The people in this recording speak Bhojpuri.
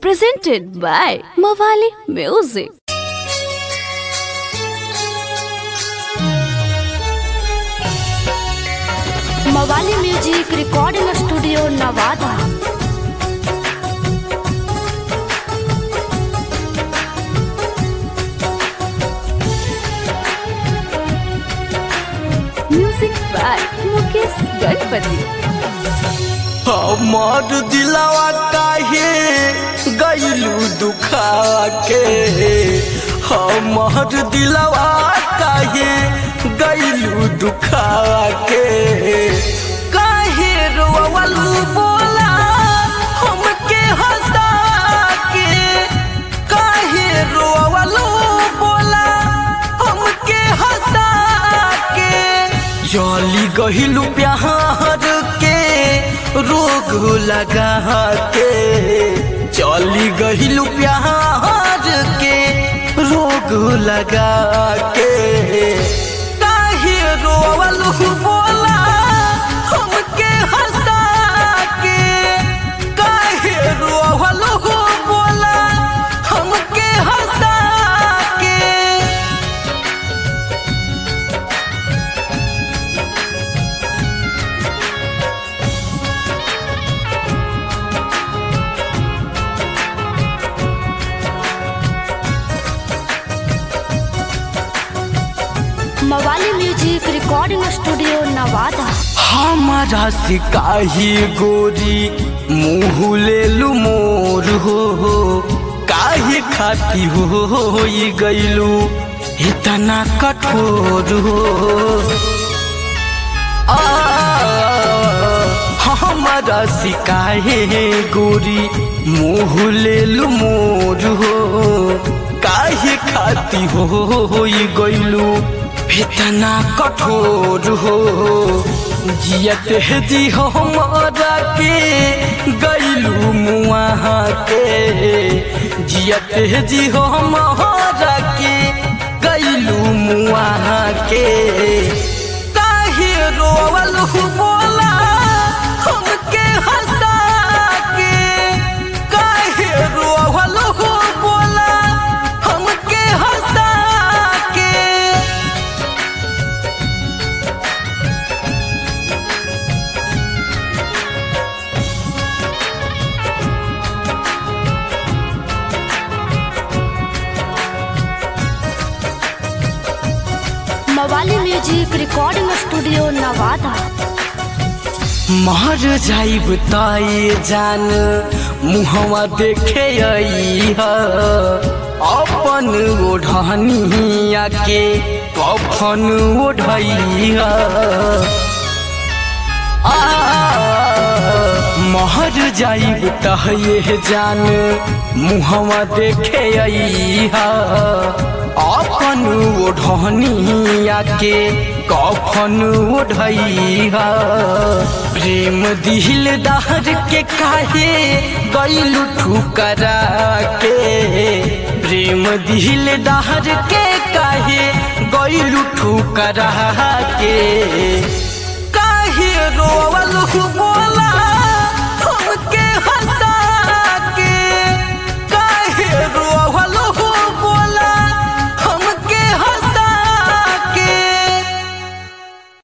presented by Mawali Music. Mawali music recording studio Nawada Music by Mukesh Ganpati. हमर दिलवा काहे गईलू दुखा के हमर दिलवा काहे गईलू दुखा के काहे रोवलू बोला हमके हंसा के काहे रोवलू बोला हमके हंसा के चली गहिलू प्यार के रोग लगा के चली गहिलू प्यार के रोग लगा के काहे रोवलू बोला हमके हंसा के काहे रोवलू बोला हमके हंसा के मवाली म्यूजिक रिकॉर्डिंग स्टूडियो नवादा हमारा सिकाही गोरी मुँह ले लू मोर हो हो काहे खाती हो हो ई गईलू इतना कठोर हो आ, हमारा सिकाहे गोरी मुँह ले लू मोर हो काहे खाती हो हो ई गईलू इतना कठोर हो जियत है जी हमारा के गईलू मुआ के जियत है जी हमारा के गईलू मुआ के काहे रोवल बोला हमके हंसा के काहे रोवल बोला हमके हंसा के मवाली म्यूजिक रिकॉर्डिंग स्टूडियो नवादा मर जाइब ताए जान मुहवा देखे आई ह अपन ओढ़निया के कफन ओढ़ई ह आ, महर जाइब तहे जान मुहवा देखे आई ह अपन ओढ़निया के कफन ओढ़ई ह प्रेम दिल दहर के काहे गईलू ठुकरा के प्रेम दिल दहर के काहे गईलू ठुकरा के काहे रोवल हुबो